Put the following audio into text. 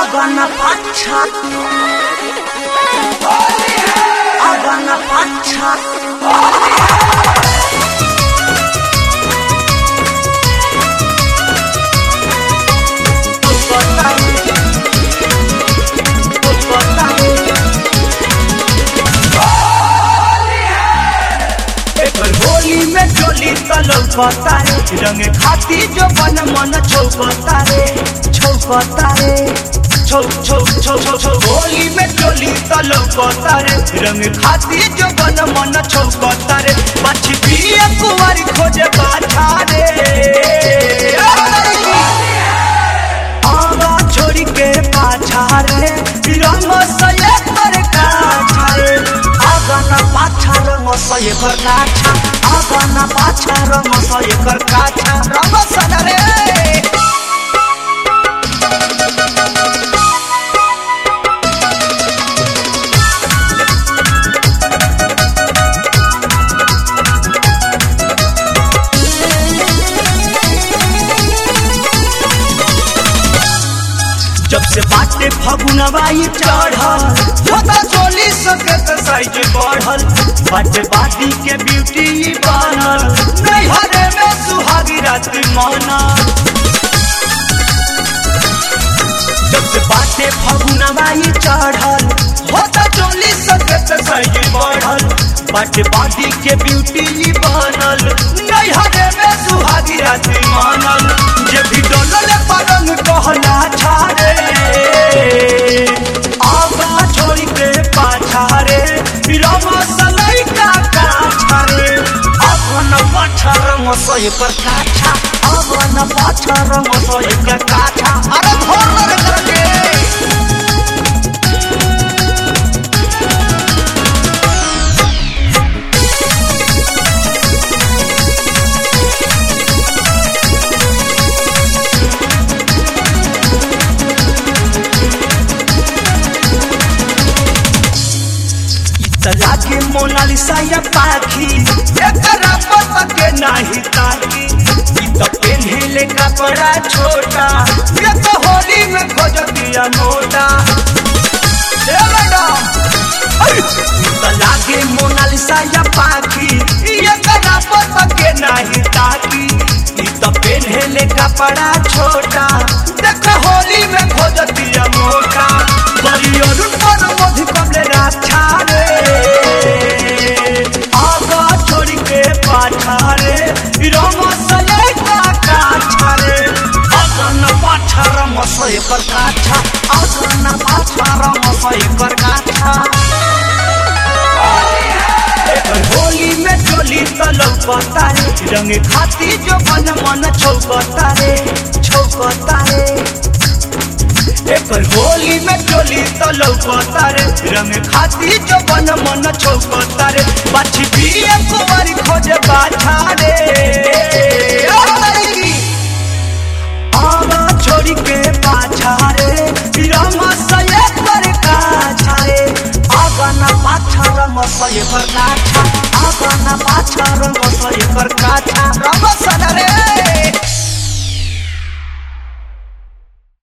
Agana pacha. Agana pacha. एकर होली में चोली तलौकता रे रंग खाती जो बन मन छौकता रे छौकता रे छौ छौ छौ छौ छौ होली में चोली तलौकता रे रंग खाती जो बन मन छौकता रे मछी पिए कुंवारी खोजे बाछा रे आगा छोड़ी के पाछा रे रंग सये कर काछा रे आगा न पाछा रंग सये कर काछा आगा न पाछा रंग सये कर काछा रंग सन रे जब से बाटे फगुनवाई चढ़ल होता चोली सकत साइज बढ़ल बाटे बाटी के ब्यूटी बनल नैहरे में सुहागी रात मनल जब से बाटे फगुनवाई चढ़ल होता चोली सकत साइज बढ़ल बाटे बाटी के ब्यूटी बनल नैहरे में सुहागी रात मनल जे भी डोलल परंग कहला छाड़े आगा छोड़ी के पाछारे बिरम सलाई का काछारे अगन पाछा रंग सय पर काछा अगन पाछा रंग सय कर काछा अरे भोर करके तला के मोनालिसा या पाखी एकरा पता के नाही ताकी ई तो पेन्हिले कपड़ा छोटा ये तो होली में खोज दिया नोटा ए मैडम तला के मोनालिसा या पाखी एकरा पता के नाही ताकी ई तो पेन्हिले कपड़ा छोटा देख होली में खोज दिया मोटा बड़ी अरुण पर मधु कमले राछा रे आगा छोड़ के पाछा रे रम सले का काछा रे अगन पाछा रम सय कर काछा अगन पाछा रम सय कर काछा एकर होली में चोली तलौकता रे रंग खाती जो मन मन छौकता रे छौकता रे एकर होली में चोली तलौकता रे रंग खाती जो बन मन छौकता रे बाछी पिए कुंवारी खोजे बाछा रे ओ लड़की, आगा छोड़ी के पाछा रे रंग सये कर काछा रे आगा न पाछा रंग सये कर काछा आगा न पाछा रंग सये कर काछा रंग सन रे